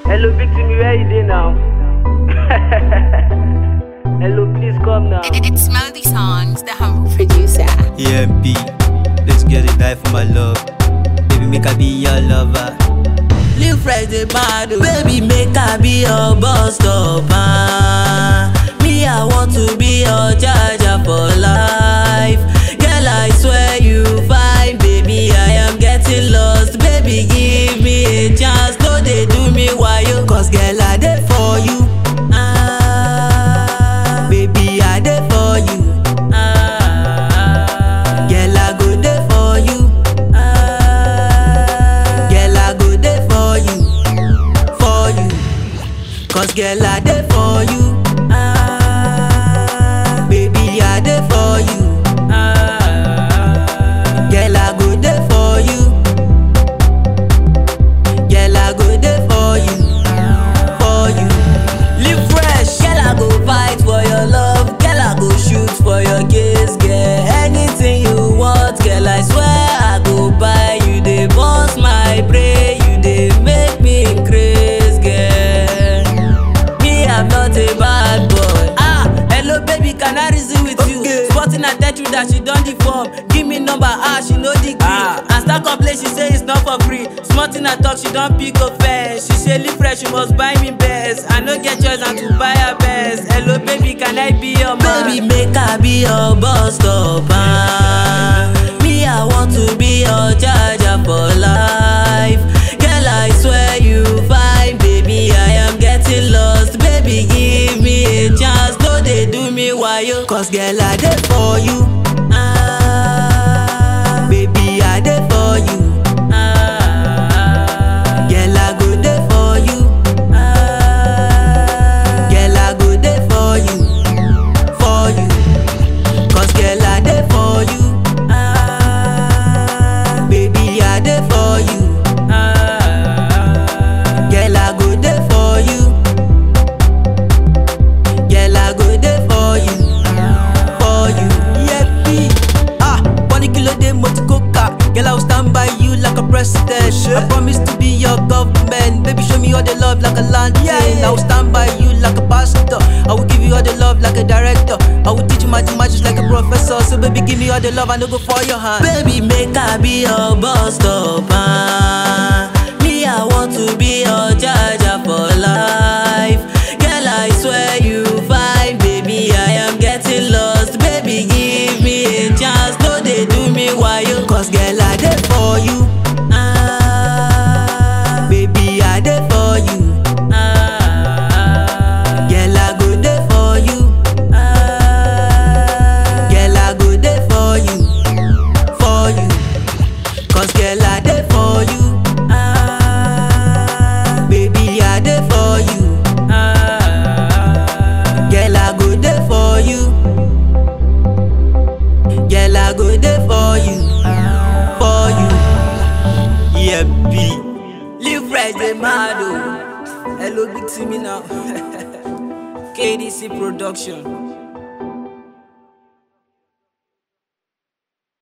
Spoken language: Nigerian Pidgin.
Hello, big Timmy, where you dey now? Hello, please come now. It's Melody Songs, the humble producer. EMP, let's get it die for my love. Baby, make I be your lover. Live Friday bad, oh. baby make I be your bus stopper. Me I want to be your charger for life. Girl I swear you fine, baby I am getting lost. Baby give me a chance, no they do me wayo. Cause girl I dey for you. Ah, baby I dey for you. Ah, girl I go dey for you. Ah, girl I go dey for you, for you. Cause girl I dey for you. Ah, baby I dey for you. Ah, girl I go dey for you. Girl I go dey for you, for you. Live fresh, girl I go fight for your love. Girl I go shoot for your kiss, girl. Anything you want, girl I swear I go buy you. Dey boss my brain, you dey make me craze, girl. Me, I'm not a bad boy. Ah, hello baby, can I reason with you? Sporting I tell you that she done the form. Give me number, ah, she know the green. Ah. And start complain, she say it's not for free. Smarting I talk, she don't pick offense. She say live fresh, she must buy me best. I no get choice and to buy her best. Hello baby, can I be your man? Baby, make I be your bus stopper. Me, I want to be your charger for life. Girl, I swear you fine, baby. I am getting lost. Baby, give me a chance. No, they do me wayo. Cause girl, I dey for you. Ah, baby, I dey for you. Ah, girl, I go dey for you. Ah, girl, I go dey for you, for you. Cause girl, I dey for you. Ah, baby, I dey for you. Ah, girl, I go dey for you. Girl, I go dey for you, for you. Yeppy. Ah, one kilo de motokoka. Girl, I will stand by you like a president. I promise to be your government. Baby, show me all the love like a land. Yeah, I will stand by you like a pastor. I will give you all the love like a director. I will teach you mathematics like a professor. So baby, give me all the love. I no go for your hand. Baby, make I be your bus stopper. Me, I want to be your charger for life. Girl, I swear you fine, baby. I am getting lost. Baby, give me a chance. No, they do me wayo. Cause girl, I dey for you. Ah, baby, I dey for you. Ah, girl, I go dey for you. Ah, girl, I go dey for you, for you. Cause girl, I dey for you. Ah, baby, I dey for you. Ah, girl, I go dey for you. Girl, I go dey for you, for you. EMP, Live right, dey mad oh. Hello, big Timmy now. KDC Production.